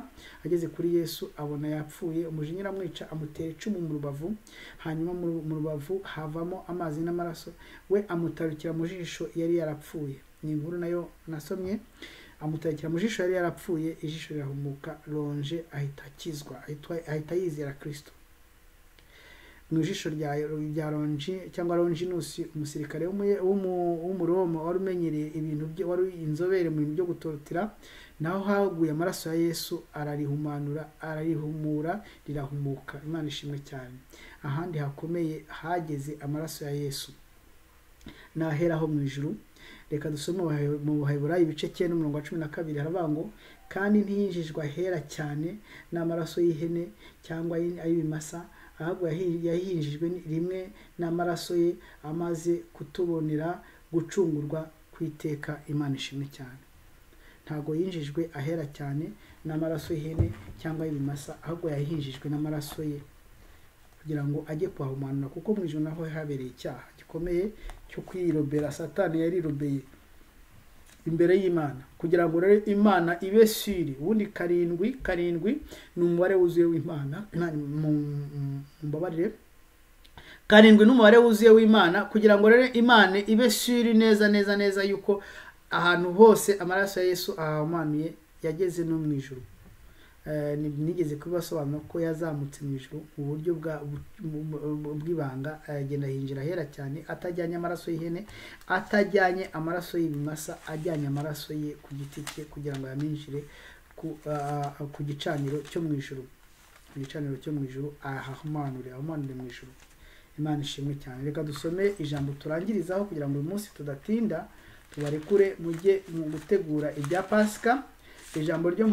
ageze kuri yesu abona yapfuye umujinya amwica amutera icumu mu rubavu hanyuma mu rubavu havamo amazi n'amaraso we amutarukira mu jisho yari yarapfuye ni inkuru nayo nasomye amutakira mu jisho yari yarapfuye ijisho rirahumuka ronje ahita akizwa ahita yizera kirisito mu jisho rya ronji cyangwa ronjinusi umusirikare w'umuroma wari umenyereye ibintu wari inzobere mu bintu byo gutorotira naho haguye amaraso ya yesu ararihumanura ararihumura rirahumuka imana ishimwe cyane ahandi hakomeye hageze amaraso ya yesu naheraho mu ijuru reka dusome mu buheburayi ibice cyenda umurongo wa cumi na kabiri haravuga ngo kandi ntiyinjijwe ahera cyane n'amaraso y'ihene cyangwa ay'ibimasa ahubwo yahinjijwe rimwe n'amaraso ye amaze kutubonera gucungurwa ku iteka imana ishimwe cyane ntabwo yinjijwe ahera cyane n'amaraso y'ihene cyangwa y'ibimasa ahubwo yahinjijwe n'amaraso ye kugira ngo ajye kuhahumanura kuko mu ijoro naho habereye icyaha gikomeye cyo kwirobera satani yarirobeye imbere y'imana kugira ngo rero imana ibe siri ubundi karindwi karindwi ni umubare wuzuye w'imana mumbabarire karindwi n'umubare wuzuye w'imana kugira ngo rero imana ibe siri neza neza neza yuko ahantu hose amaraso ya yesu ahahumanuye yageze no mu ijoro nigeze kubibasobanura ko yazamutse mu ijoro mu buryo bw'ibanga agenda hinjira ahera cyane atajyanye amaraso y'ihene atajyanye amaraso y'ibimasa ajyanye amaraso ye ku giti cye kugira ngo ayaminjire ku gicaniro cyo mu ijoro ku gicaniro cyo mu ijoro ahahumanure ahumanure mu ijoro imana ishimwe cyane reka dusome ijambo turangirizaho kugira ngo uyu munsi tudatinda tubarekure mujye mu gutegura ibya pasika ijambo ryo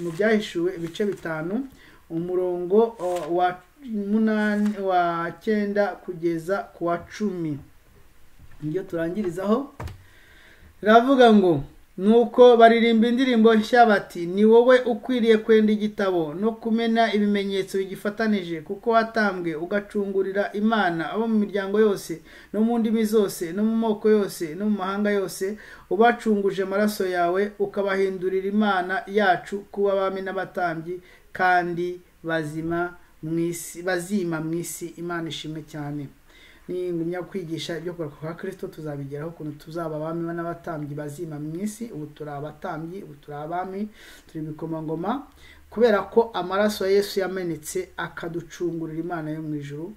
mu byahishuwe ibice bitanu umurongo wa munani wa cyenda kugeza ku wa cumi nibyo turangirizaho riravuga ngo nuko baririmba indirimbo nshya bati ni wowe ukwiriye kwenda igitabo no kumena ibimenyetso bigifatanije kuko watambwe ugacungurira imana abo mu miryango yose no mu ndimi zose no mu moko yose no mu mahanga yose ubacunguje amaraso yawe ukabahindurira imana yacu kuba abami n'abatambyi kandi bazima mu isi bazima mu isi imana ishimwe cyane ningumya kwigisha ibyo gukora kwa kirisito tuzabigeraho ukuntu tuzaba abami n'abatambyi bazima mu isi ubu turi abatambyi ubu turi abami turi ibikomangoma kubera ko amaraso ya yesu yamenetse akaducungurira imana yo mu ijoro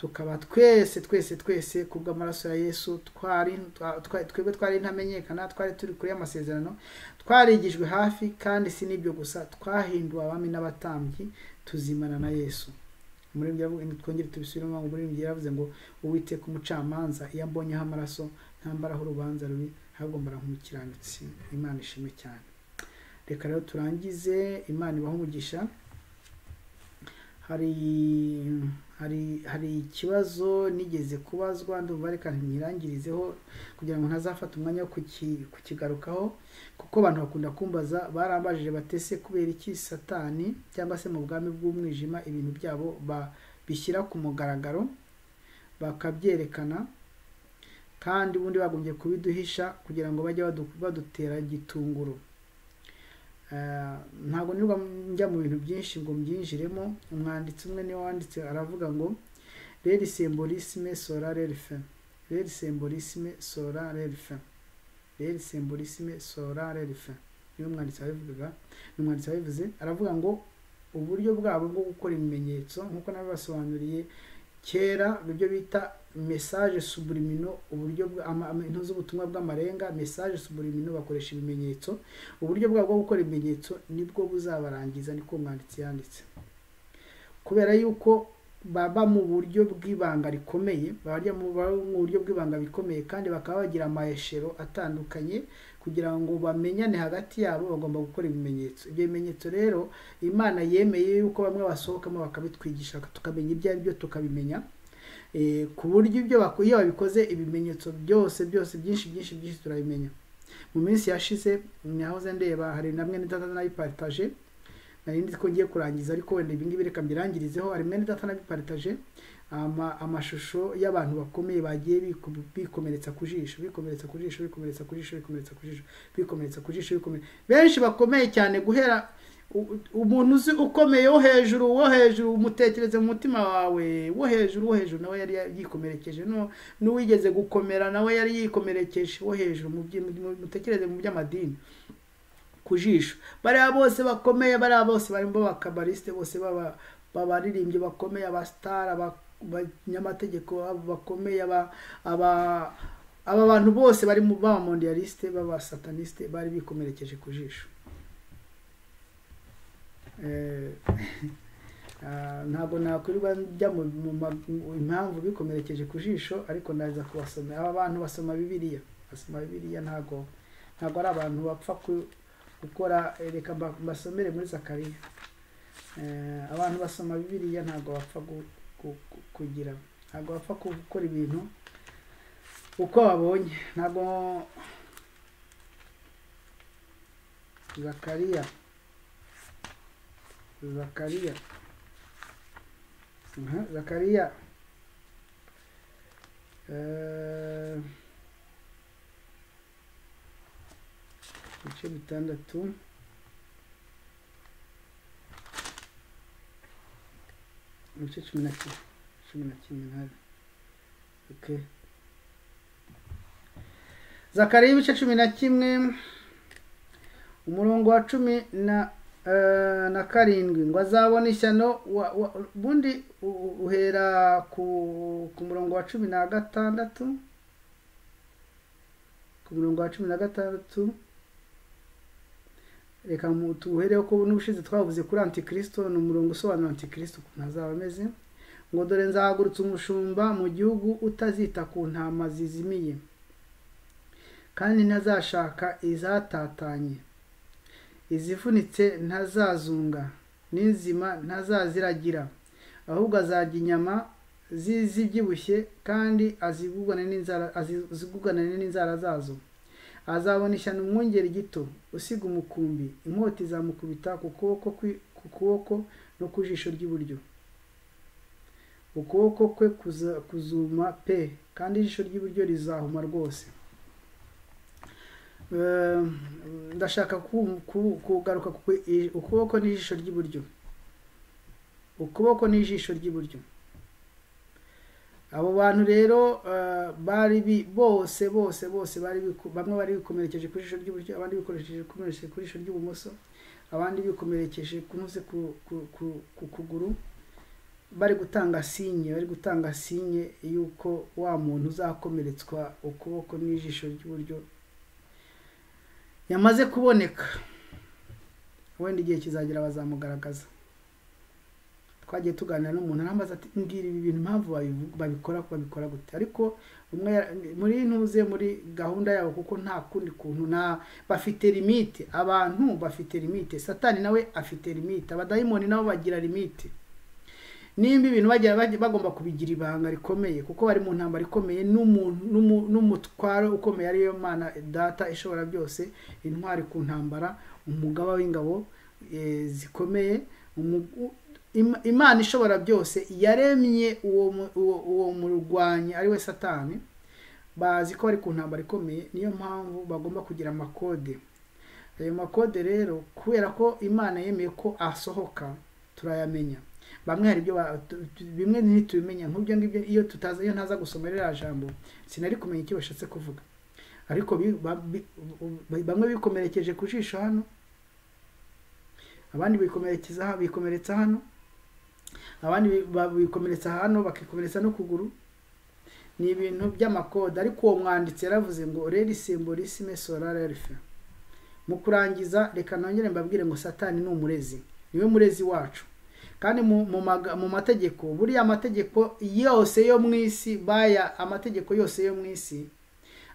tukaba twese twese twese kubw'amaraso ya yesu twebwe twari ntamenyekana twari turi kuri amasezerano twarigijwe hafi kandi si n'ibyo gusa twahinduwe abami n'abatambyi tuzimana na yesu twongere tubisubiremo ngo umuririmbyi yaravuze ngo uwiteka umucamanza iyo ambonyeho amaraso ntambaraho urubanza rubi ahubwo nk'umukiranutsi imana ishimwe cyane reka rero turangize imana ibaho umugisha hari hari hari ikibazo nigeze kubazwa ndumva reka ntirangirizeho kugira ngo ntazafate umwanya wo kukigarukaho kuko abantu bakunda kumbaza barambajije batese kubera iki satani cyangwa se mu bwami bw'umwijima ibintu byabo babishyira ku mugaragaro bakabyerekana kandi ubundi bagombye kubiduhisha kugira ngo bajye badutera gitunguru ntabwo nirwa njya mu bintu byinshi ngo mbyinjiremo umwanditsi umwe niwe wanditse aravuga ngo reri semborisime sora rerife reri semborisime sora rerife reri semborisime sora rerife niyo umwanditsi wabivuga ni umwanditsi wabivuze aravuga ngo uburyo bwabo bwo gukora ibimenyetso nk'uko nabibasobanuriye kera ibyo bita mesaje suburimino uburyo intu z'ubutumwa bw'amarenga mesaje suburimino bakoresha ibimenyetso uburyo bwabo bwo gukora ibimenyetso nibwo buzabarangiza niko umwanditsi yanditse kubera yuko baba mu buryo bw'ibanga rikomeye baba mu buryo bw'ibanga bikomeye kandi bakaba bagira amaheshero atandukanye kugira ngo bamenyane hagati yabo bagomba gukora ibimenyetso ibyo bimenyetso rero imana yemeye yuko bamwe basohokamo bakabitwigisha tukamenya ibyo ari byo tukabimenya ku buryo ibyo iyo babikoze ibimenyetso byose byose byinshi byinshi byinshi turabimenya mu minsi yashize nahoze ndeba hari na mwe n'idata nabipataje nari nzi ko ngiye kurangiza ariko wenda ibingibi reka mbirangirizeho hari mwe n'idata nabipataje amashusho y'abantu bakomeye bagiye bikomeretsa ku jisho bikomeretsa ku jisho bikomeretsa ku jisho bikomeretsa ku jisho bikomeretsa ku jisho benshi bakomeye cyane guhera umuntu uzi ukomeye wo hejuru wo hejuru umutekereze mu mutima wawe wo hejuru wo hejuru nawe yari yikomerekeje n'uwigeze gukomera nawe yari yikomerekeje wo hejuru mutekereze mu by'amadini ku jisho bariya bose bakomeye bariya bose barimo abakabarisite bose b'abaririmbyi bakomeye abasitari abanyamategeko bakomeye aba aba bantu bose bari mu b'abamondiyalisite b'abasataniste bari bikomerekeje ku jisho ntabwo nakwirirwa njya mu impamvu bikomerekeje ku jisho ariko naza kubasomera aba bantu basoma bibiriya basoma bibiriya ntabwo ntabwo ari abantu bapfa gukora reka basomere muri zakariya abantu basoma bibiriya ntabwo bapfa kugira ntabwo bapfa gukora ibintu uko babonye ntabwo zakariya zakariya zakariya ibice bitandatu ibice cumi na kimwe cumi na kimwe ntari oke zakariya ibice cumi na kimwe umurongo wa cumi na na karindwi ngo azabone ishyano ubundi uhera ku murongo wa cumi na gatandatu ku murongo wa cumi na gatandatu reka tuwuhereho ko n'ubushize twavuze kuri antikirisito ni umurongo usobanura antikirisito ukuntu azaba ameze ngo dore nzahagurutse umushumba mu gihugu utazita ku ntama zizimiye kandi ntazashaka izatatanye izivunitse ntazazunga n'inzima ntazaziragira ahubwo azarya inyama zibyibushye kandi aziguganane n'inzara zazo azabona ishyano umwungeri gito usiga umukumbi inkota izamukubita ku kuboko no ku jisho ry'iburyo ukuboko kwe kuzuma pe kandi ijisho ry'iburyo rizahuma rwose ndashaka kugaruka ukuboko n'ijisho ry'iburyo ukuboko n'ijisho ry'iburyo abo bantu rero bari bose bose bose bari bamwe bari bikomerekeje ku jisho ry'iburyo abandi bikomerekeje ku jisho ry'ibumoso abandi bikomerekeje kunoze ku kuguru bari gutanga sinye bari gutanga sinye y'uko wa muntu uzakomeretswa ukuboko n'ijisho ry'iburyo yamaze kuboneka wenda igihe kizagira bazamugaragaza twagiye tuganira n'umuntu arambaza ati mbwira ibi bintu impamvu babikora babikora gute ariko umwe muri ntuze muri gahunda yabo kuko nta kundi kuntu nta bafite limite abantu bafite limite satani nawe afite limite abadayimoni nabo bagira limite nimba ibintu bagomba kubigira ibanga rikomeye kuko bari mu ntambara ikomeye n'umutwaro ukomeye ariyo mana data ishobora byose intwari ku ntambara umugaba w'ingabo zikomeye imana ishobora byose yaremye uwo murwanyi ari we satani bazi ko bari ku ntambara ikomeye niyo mpamvu bagomba kugira amakode ayo makode rero kubera ko imana yemeye ko asohoka turayamenya bamwe hari ibyo bimwe ntitubimenya nk'ibyo ngibyo iyo tutazi iyo ntaza gusoma ririya jambo sinari kumenya icyo bashatse kuvuga ariko bamwe bikomerekeje ku jisho hano abandi bikomeretsa hano abandi bikomeretsa hano bakikomeretsa n'ukuguru ni ibintu by'amakode ariko uwo mwanditsi yaravuze ngo reri simborisime sorara rife mu kurangiza reka nongere mbabwire ngo satani ni umurezi niwe murezi wacu kandi mu- mu maga- mu mategeko buriya amategeko yose yo mu isi baya amategeko yose yo mu isi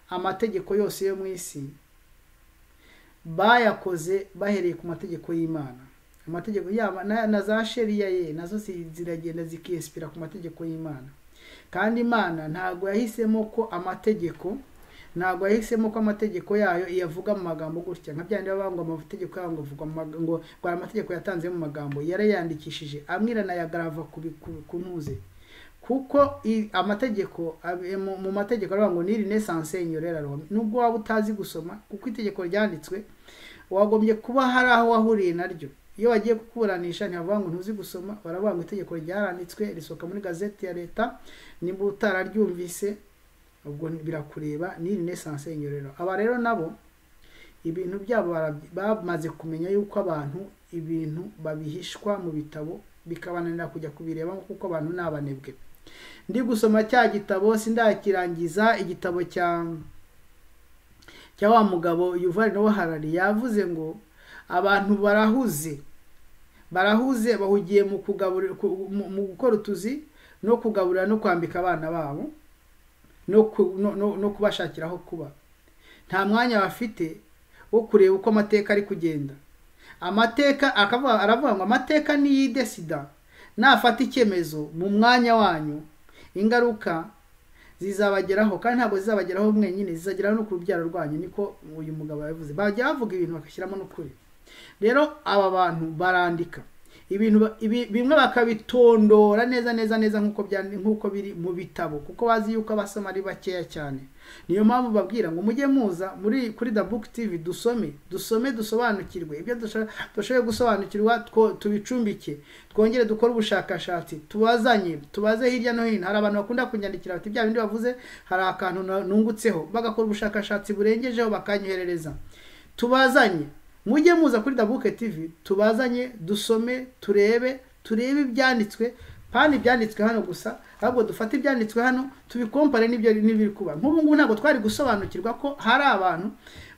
amategeko yose yo mu isi bayakoze bahereye ku mategeko y'imana amategeko yaba na, na za sheriya ye nazo zi- ziragenda zikiyesipira ku mategeko y'imana kandi imana ntabwo yahisemo ko amategeko ntabwo yahisemo ko amategeko yayo iyavuga mu magambo gutya nka byandi baba ngo amategeko yayo ngo avugwa mu maga- ngo ngo aya amategeko yatanze mu magambo yarayandikishije amwiranayagarav ku, bi- ku, ku ntuze kuko i- amategeko abe- mu- mu mategeko aravuga ngo niri nesanse inyorera rome nubwo waba utazi gusoma kuko itegeko ryanditswe wagombye kuba hari aho wahuriye naryo iyo bagiye kukuburanisha ntibavuga ngo ntuzi gusoma baravuga ngo itegeko ryaranditswe risohoka muri gazeti ya leta nimba utararyumvise ubwo birakureba niri nesanse inyorera aba rero nabo ibintu byabo barabyi- bamaze kumenya yuko abantu ibintu babihishwa mu bitabo bikabananira kujya kubireba kuko abantu ni abanebwe ndi gusoma cya gitabo sindakirangiza igitabo cya cya wa mugabo yuvari nowe harari yavuze ngo abantu barahuze barahuze bahugiye mu kugaburira ku- mu- mu gukora utuzi no kugaburira no kwambika abana babo no ku- no- no- no kubashakira aho kuba nta mwanya bafite wo kureba uko amateka ari kugenda amateka akavuga aravuga ngo amateka niyidesida nafata icyemezo mu mwanya wanyu ingaruka zizabageraho kandi ntabwo zizabageraho mwenyine zizageraho no ku rubyaro rwanyu niko uyu mugabo yavuze bajya bavuga ibintu bagashyiramo n'ukuri rero aba bantu barandika ibintu ba- ibi- bimwe bakabitondora neza neza neza nk'uko byandi- nk'uko biri mu bitabo kuko bazi yuko abasoma ari bakeya cyane niyo mpamvu babwira ngo mujye muza muri kuri the book tv dusome dusome dusobanukirwe ibyo dusho- dushoboye gusobanukirwa two- tubicumbike twongere dukore ubushakashatsi tubazanye tubaze hirya no hino hari abantu bakunda kunyandikira bati bya bindi bavuze hari akantu na- nungutseho bagakora ubushakashatsi burengejeho bakanyoherereza tubazanye mujye muza kuri dabuke tv tubazanye dusome turebe turebe ibyanditswe kandi ibyanditswe hano gusa ahubwo dufate ibyanditswe hano tubikompare n'ibyo n'ibiri kuba nk'ubu ngubu ntabwo twari gusobanukirwa ko hari abantu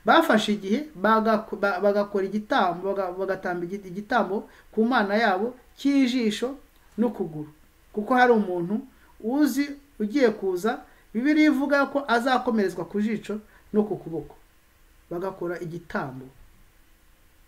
bafashe igihe bagako- ba- bagakora igitambo baga- bagatamba igi- igitambo ku mana yabo cy'ijisho n'ukuguru kuko hari umuntu uzi ugiye kuza bibiliya ivuga ko azakomerezwa ku jisho no ku kuboko bagakora igitambo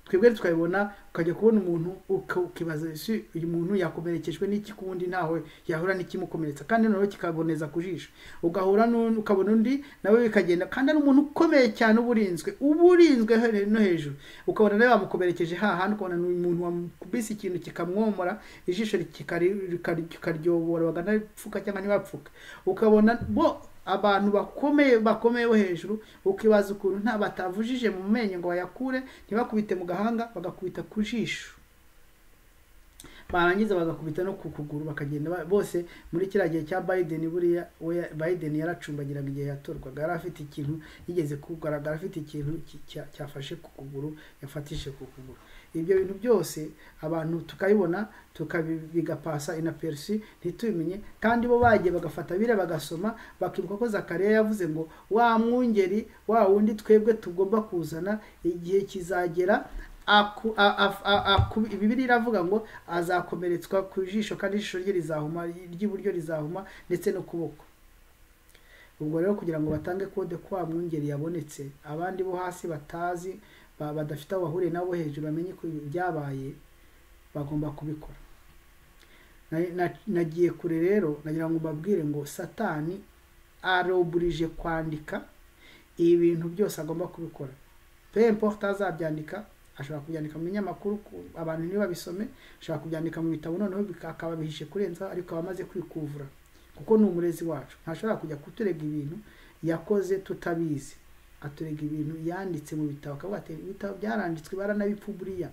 twebwe tukabibona ukajya kubona umuntu uka- ukibaza ese uyu muntu yakomerekejwe n'iki ku wundi ntawe yahura n'ikimukomeretsa kandi noneho kikaboneza ku jisho ugahura n'undi ukabona undi nawe bikagenda kandi ari umuntu ukomeye cyane uba urinzwe uba urinzwe he- no hejuru ukabona nawe bamukomerekeje hahandi ukabona ni umuntu wamubise ikintu kikamwomora ijisho rikari- rikari- rikaryobora bakanapfuka cyangwa ntibapfuka ukabona bo abantu bakomeye bakomeye bo hejuru ukibaza ukuntu nta batavujije mu menyo ngo bayakure ntibakubite mu gahanga bagakubita ku jisho barangiza bagakubita no ku kuguru bakagenda ba- bose muri kiriya gihe cya biden buriya we ya- biden yaracumbagiraga igihe yatorwaga yari afite ikintu yigeze kugaragara afite ikintu ki- cya- cyafashe ku kuguru yafatishije ku kuguru ibyo bintu byose abantu tukabibona tukabi- bigapasa inaperusi ntitubimenye kandi bo bagiye bagafata biriya bagasoma bakibuka ko zakariya yavuze ngo wa mwungeri wa wundi twebwe tugomba kuzana igihe kizagera aku- a- a- a- aku- bibiliya iravuga ngo azakomeretswa ku jisho kandi ijisho rye rizahuma ry'iburyo rizahuma ndetse n'ukuboko ubwo rero kugira ngo batange kode ko wa mwungeri yabonetse abandi bo hasi batazi ba- badafite aho bahuriye nabo hejuru bamenye ko byabaye bagomba kubikora Na- na- nagiye kure rero nagira ngo mbabwire ngo satani aroburije kwandika ibintu byose agomba kubikora pe importe azabyandika ashobora kubyandika mu binyamakuru ku- abantu ntibabisome ashobora kubyandika mu bitabo noneho bika- akababihishe kurenza ariko aba amaze kwikuvura kuko ni umurezi wacu ntashobora kujya kuturega ibintu yakoze tutabizi aturega ibintu yanditse mu bitabo akavuga ati ibitabo byaranditswe baranabipfu buriya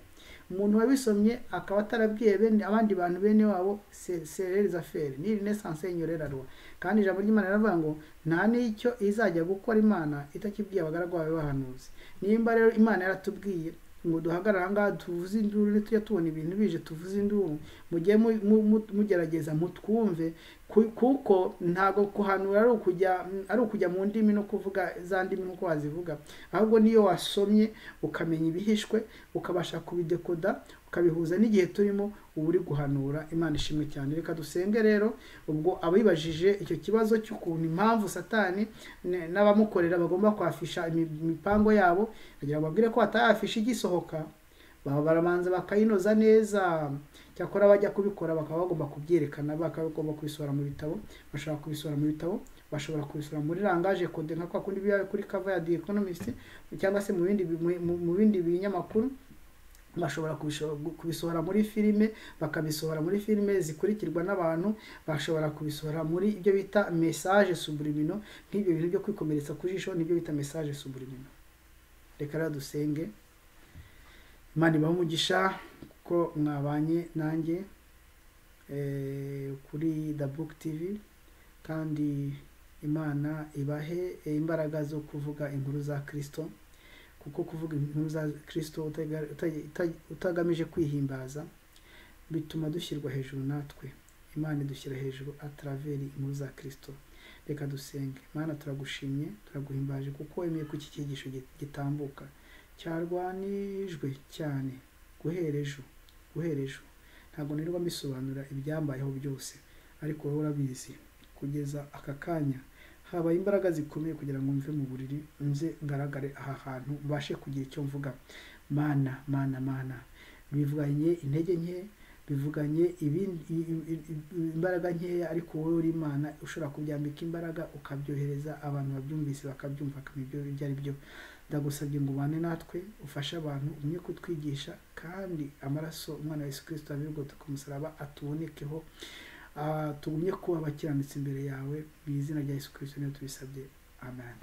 umuntu wabisomye akaba atarabwiye bene abandi bantu bene wabo serereza feri ni renaissance y'inyorerarwa kandi ijambo ry'imana riravuga ngo nta n'icyo izajya gukora imana itakibwiye abagaragu bawe bahanuzi nimba rero imana yaratubwiye ngo duhagarare aha ngaha tuvuze induru tujya tubona ibintu bije tuvuze induru mugiye mu- mu- mu- mugerageza mutwumve ku- kuko ntabwo kuhanura ari ukujya ari ukujya mu ndimi no kuvuga za ndimi nk'uko wazivuga ahubwo niyo wasomye ukamenya ibihishwe ukabasha kubidekoda ukabihuza n'igihe turimo uba uri guhanura imana ishimwe cyane reka dusenge rero ubwo abibajije icyo kibazo cy'ukuntu impamvu satani ne- n'abamukorera bagomba kwafisha imi- imipango yabo kugira ngo babwire ko batayafisha igisohoka baba barabanza bakayinoza neza cyakora bajya kubikora bakaba bagomba kubyerekana bakaba bagomba kubisohora mu bitabo bashobora kubisohora mu bitabo bashobora kubisohora muri rangaje kode nka kwa kundi biba kuri cover ya The Economist cyangwa se mu bindi bi- mu- mu- mu bindi binyamakuru bashobora kubisho- kubisohora muri filime bakabisohora muri filime zikurikirwa n'abantu bashobora kubisohora muri ibyo bita message subliminal nk'ibyo bintu byo kwikomeretsa ku jisho nibyo bita message subliminal reka rero dusenge imana ibahe umugisha ko mwabanye nanjye eh, kuri the book tv kandi imana ibahe imbaraga zo kuvuga inkuru za kristo kuko kuvuga inkuru za kirisito utega- uta- uta- utagamije kwihimbaza bituma dushyirwa hejuru natwe imana idushyira hejuru ataraveri inkuru za kirisito reka dusenge imana turagushimye turaguhimbaje kuko wemeye ko iki cyigisho gi- gitambuka cyarwanijwe cyane guhera ejo guhera ejo ntabwo nirirwa mbisobanura ibyambayeho byose ariko wowe urabizi kugeza aka kanya habaye imbaraga zikomeye kugira ngo mve mu buriri nze ngaragare aha hantu mbashe kugira icyo mvuga mana mana mana bivuganye intege nke bivuganye ibindi i- i- i- imbaraga nkeya ariko wowe uri imana ushobora kubyambika imbaraga ukabyohereza abantu babyumvise bakabyumva bakamenya ibyo ibyo ari byo ndagusabye ngo ubane natwe ufashe abantu umwe kutwigisha kandi amaraso umwana wa yesu kirisito abirigota ku musaraba atubonekeho Ah, tugumye kuba abakiranutsi imbere yawe mu izina rya yesu kirisito niyo tubisabye amen